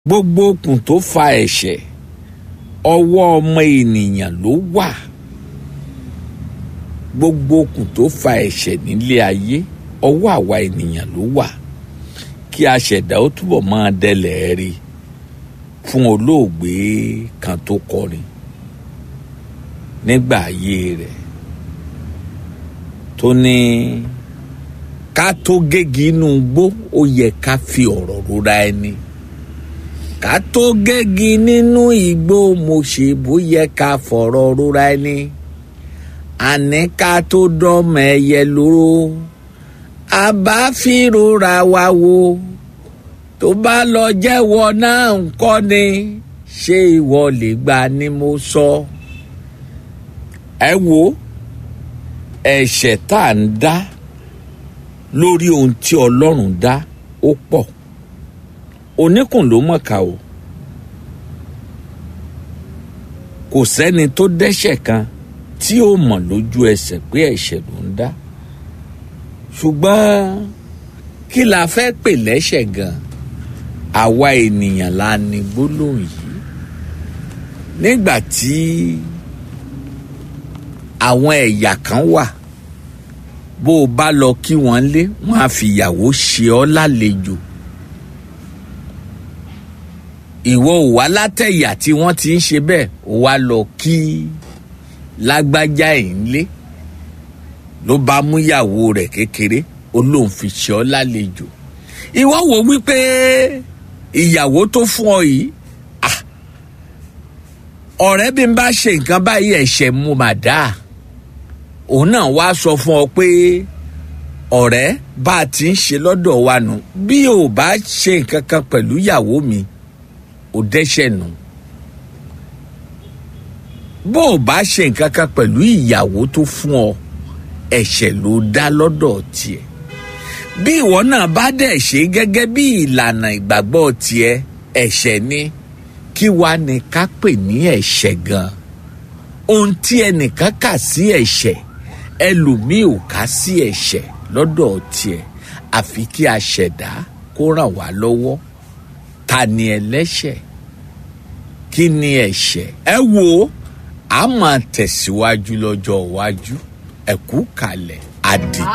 gbogbo okùn tó fa ẹ̀ṣẹ̀ ọwọ́ ọmọ ènìyàn ló wà gbogbo okùn tó fa ẹ̀ṣẹ̀ nílé ayé ọwọ́ àwa ènìyàn ló wà kí aṣẹ̀dá ó túbọ̀ máa dẹlẹ̀ rí fún olóògbé kan tó kọrin nígbà ayé rẹ̀ tó ní ká tó gégi inú igbó ó yẹ ká fi ọ̀rọ̀ rora ẹni ká tó gégi nínú igbó mo ṣe bóyẹ ká fọ̀rọ̀ rora ẹni àní ká tó dọ́mọ ẹyẹ lóró àbá fi rora wa wo tó bá lọ jẹ́wọ́ náà ń kọ́ ni ṣé ìwọ lè gbà ni mo sọ. ẹ wo ẹ̀ṣẹ̀ tá à ń dá lórí ohun tí ọlọ́run dá ó pọ̀ oníkùn ló mọ̀ọ́ká o kò sẹ́ni tó dẹ́ṣẹ̀ kan tí ó mọ̀ lójú ẹsẹ̀ pé ẹ̀ṣẹ̀ ló ń dá ṣùgbọ́n kí la fẹ́ pè lẹ́ṣẹ̀ gan àwa ènìyàn la ní gbólóhùn yìí nígbà tí àwọn ẹ̀yà kan wà bó o bá lọ kí wọ́n lé wọ́n á fi ìyàwó ṣe ọ́ lálejò ìwọ ò wá látẹ̀yà tí wọ́n ti ń ṣe bẹ́ẹ̀ ò wá lọ kí lágbájá ẹ̀ ń lé ló bá mú ìyàwó rẹ̀ kékeré ó lóun fi ṣe ọ́ lálejò ìwọ wò wípé ìyàwó tó fún ọ yìí ah, ọ̀rẹ́ bí n bá ṣe nǹkan báyìí ẹ̀ṣẹ̀ mu mà dáa òun náà wá sọ fún ọ pé ọ̀rẹ́ bá a ti ń ṣe lọ́dọ̀ wa nù bí o bá ṣe nǹkan kan pẹ̀lú ìyàwó mi ò dẹ́ṣẹ̀ nù bó o bá ṣe nǹkan kan pẹ̀lú ìyàwó tó fún ọ ẹ̀ṣẹ̀ ló dá lọ́dọ̀ tiẹ̀ bí ìwọ náà bá dẹ̀ ṣe gẹ́gẹ́ bí ìlànà ìgbàgbọ́ tiẹ̀ ẹ̀ṣẹ̀ ni kí wàá ní ká pè ní ẹ̀ṣẹ̀ gan ohun tí ẹnìkan kà sí ẹ̀ṣẹ̀ ẹlòmíì ò ká sí ẹ̀ṣẹ̀ lọ́dọ̀ tiẹ̀ àfi kí a ṣẹ̀dá kó ràn wá lọ́wọ́ ta ni ẹlẹ́ṣẹ̀ kí ni ẹ̀ṣẹ̀ ẹ wo a máa tẹ̀síwájú lọ́jọ́ iwájú ẹ̀kú kalẹ̀ àdì.